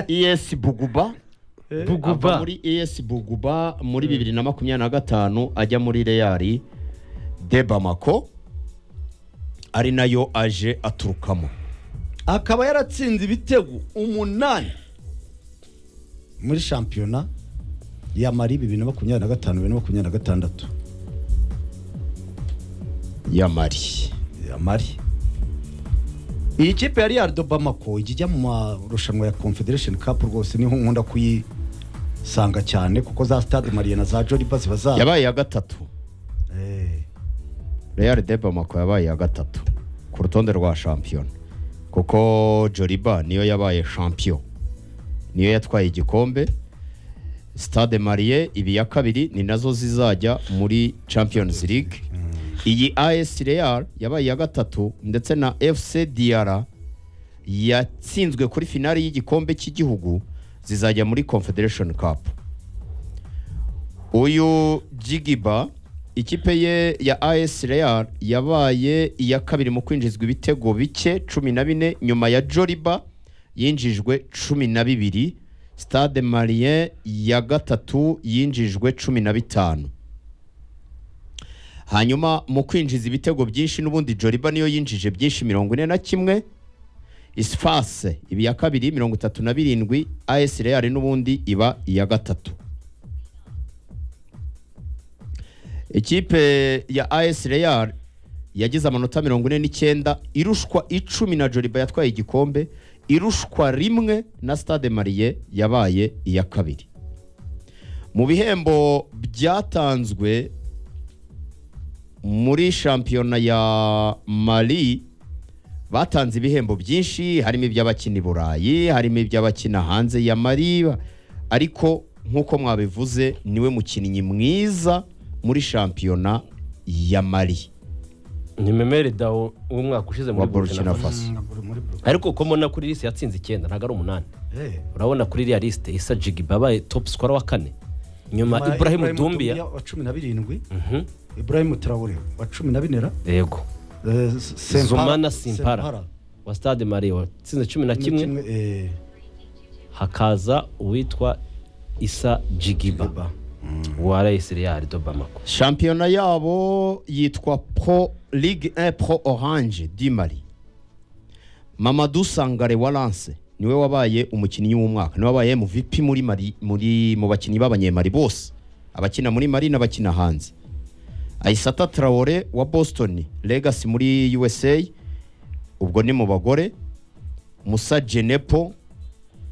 ES Buguba Buguba. ava muri ES Buguba muri bibiri na makumyabiri na gatanu ajya muri Real de Bamako ari nayo aje aturukamo akaba yaratsinze ibitego umunani muri shampiyona ya mari bibiri na makumyabiri na gatanu bibiri na makumyabiri na gatandatu ya Mali ya mari iyi kipe ya real do bamako ijya ijya mu marushanwa ya confederation cup rwose niho nkunda kuyisanga cyane kuko za stade mariye na za joliba ziba za yabaye iya gatatu Eh, Real de Bamako yabaye iya gatatu ku rutonde rwa shampiyona kuko Joliba niyo yabaye champion niyo yatwaye igikombe Stade Marie ibi ya kabiri ni nazo zizajya muri Champions League iyi AS Real yabaye iya gatatu ndetse na FC Diarra yatsinzwe kuri finali y'igikombe cy'igihugu zizajya muri Confederation Cup uyu jigiba ikipe ye ya as real yabaye iya kabiri mu kwinjizwa ibitego bike cumi na bine nyuma ya joriba yinjijwe cumi na bibiri stade marien ya gatatu yinjijwe cumi na bitanu hanyuma mu kwinjiza ibitego byinshi n'ubundi joriba niyo yinjije byinshi mirongo ine na kimwe isfase iba iya kabiri mirongo itatu na birindwi as real n'ubundi iba iya gatatu ikipe ya AS Real yagize amanota mirongo ine n'icyenda irushwa icumi na Joliba yatwaye igikombe irushwa rimwe na Stade Marie yabaye iya kabiri mu bihembo byatanzwe muri shampiyona ya Mali batanze ibihembo byinshi harimo iby'abakina i Burayi harimo iby'abakina hanze ya Mali ariko nk'uko mwabivuze niwe mukinnyi mwiza muri shampiyona ya Mali ni memeri dawo w'umwaka ushize muri wa Burkina Faso ariko uko mbona kuri lisite yatsinze icyenda ntabwo ari umunani eh. urabona kuri iriya lisite isa jigiba yabaye topu sikora wa kane nyuma Ibrahim iburahimu dumbiya wa cumi na birindwi Mhm. Ibrahim Traore wa cumi na bine ra yego Eh, S- Sempara- zumana Sempara. simpara wa stade marie watsinze cumi na kimwe eh, hakaza uwitwa isa jigiba Iba. wa reyisi reyari do bamako shampiyona yabo yitwa pro ligue 1 pro orange di Mali Mamadou Sangare wa Lance niwe wabaye umukinnyi w'umwaka niwe wabaye MVP muri Mali muri mu bakinnyi b'abanyemari bose abakina muri Mali n'abakina hanze Aisata Traore wa Boston Legacy muri USA ubwo ni mu bagore Musa Jenepo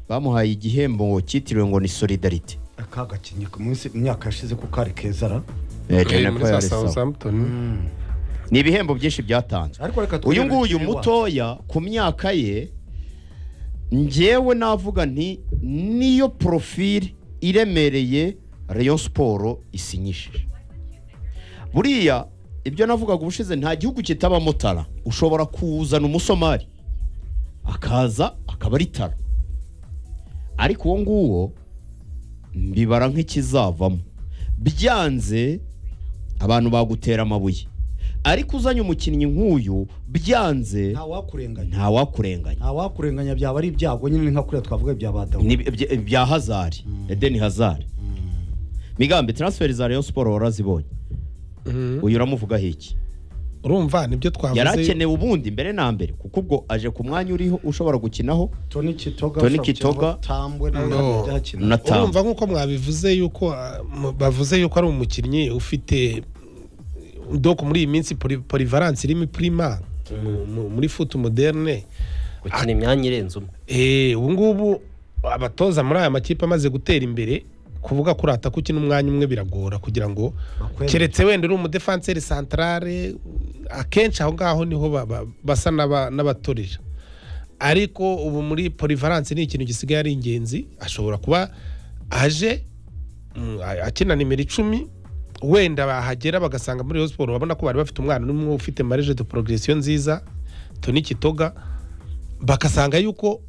bamuhaye igihembo cyitiriwe ngo ni Solidarity aka gakinnyi ku munsi imyaka yashize ko kari keza ra Eh, Eh, Jenepo muri za yari sawa. Southampton ni ibihembo byinshi byatanzwe Ariko reka twirinde uyu nguyu ikinywa. mutoya ku myaka ye ngewe navuga nti niyo porofili iremereye Rayon siporo isinyishije buriya ibyo navugaga ubushize nta gihugu kitabamo tara ushobora kuzana umusomari akaza akaba ari tara ariko uwo nguwo mbibara nk'ikizavamo byanze abantu bagutera amabuye ariko uzanye umukinnyi nk'uyu byanze nta wakurenganya ntawakurenganya nta wakurenganya byaba ari ibyago nyine ni nka kuriya twavuga ibya badamu Ni ibya- bya hazari edeni hazari migambi transferi za rayon siporo warazibonye uyu uramuvugaho iki urumva nibyo twavuze yari akenewe ubundi mbere na mbere kuko ubwo aje ku mwanya uriho ushobora gukinaho toni kitoga Toni ushobora Kitoga. gukina ngo tambwe nawe No. akajya akina. na urumva tamu nk'uko mwabivuze yuko ah, mu- bavuze yuko ari umukinnyi ufite doko muri iyi minsi poli- polivalence irimo prima muri futu moderne gukina imyanya irenze umwe Eh, ubu ngubu abatoza muri aya makipe amaze gutera imbere kuvuga kurata ko ukina umwanya umwe biragora kugira ngo Bakwemere. keretse wenda uri umudefanseri santarare akenshi aho ngaho niho ba- ba- basa n'aba- n'abatorera ariko ubu muri polivalence ni ikintu gisigaye ari ingenzi ashobora kuba aje mm, a- akina nimero icumi wenda bahagera bagasanga muri Rayon siporo babona ko bari bafite umwana n'umwe ufite marije de progresiyo nziza toni kitoga bagasanga yuko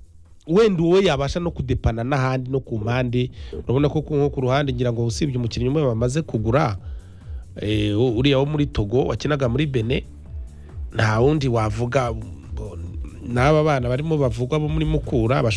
wenda uwo yabasha no kudepana n'ahandi no ku mpande urabona ko ku- nko ku ruhande ngira ngo usibye umukinnyi umwe bamaze kugura eh, u- uriya wo muri togo wakinaga muri bene nta wundi wavuga bo- n'aba bana barimo bavugwa bo muri mukura